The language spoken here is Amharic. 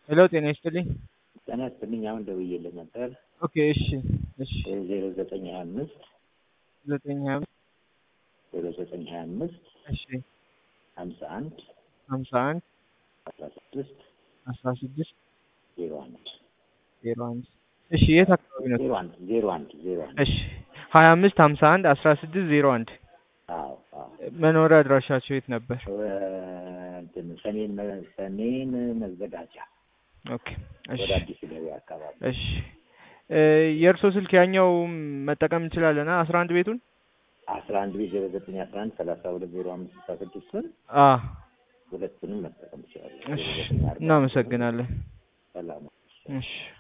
ሄሎ ጤና ይስጥልኝ። ጤና ይስጥልኝ። አሁን ደውዬልህ ነበር። ኦኬ እሺ እሺ ዜሮ ዘጠኝ ሀያ አምስት ዘጠኝ ሀያ አምስት ዜሮ ዘጠኝ ሀያ አምስት እሺ ሀምሳ አንድ ሀምሳ አንድ አስራ ስድስት አስራ ስድስት ዜሮ አንድ ዜሮ አንድ እሺ የት አካባቢ ነው? ዜሮ አንድ ዜሮ አንድ ዜሮ አንድ እሺ ሀያ አምስት ሀምሳ አንድ አስራ ስድስት ዜሮ አንድ አዎ አዎ መኖሪያ አድራሻቸው የት ነበር? እንትን ሰሜን መ- ሰሜን መዘጋጃ ኦኬ እሺ ወደ አዲስ ገበያ አካባቢ እሺ እ የእርሶ ስልክ ያኛው መጠቀም እንችላለን? አስራ አንድ ቤቱን አስራ አንድ ቤት ዜሮ ዘጠኝ አስራ አንድ ሰላሳ ሁለት ዜሮ አምስት ስልሳ ስድስቱን አ ሁለቱንም መጠቀም ትችላለህ። እሺ ዜሮ ዘጠኝ አርባ እናመሰግናለን። ሰላም እሺ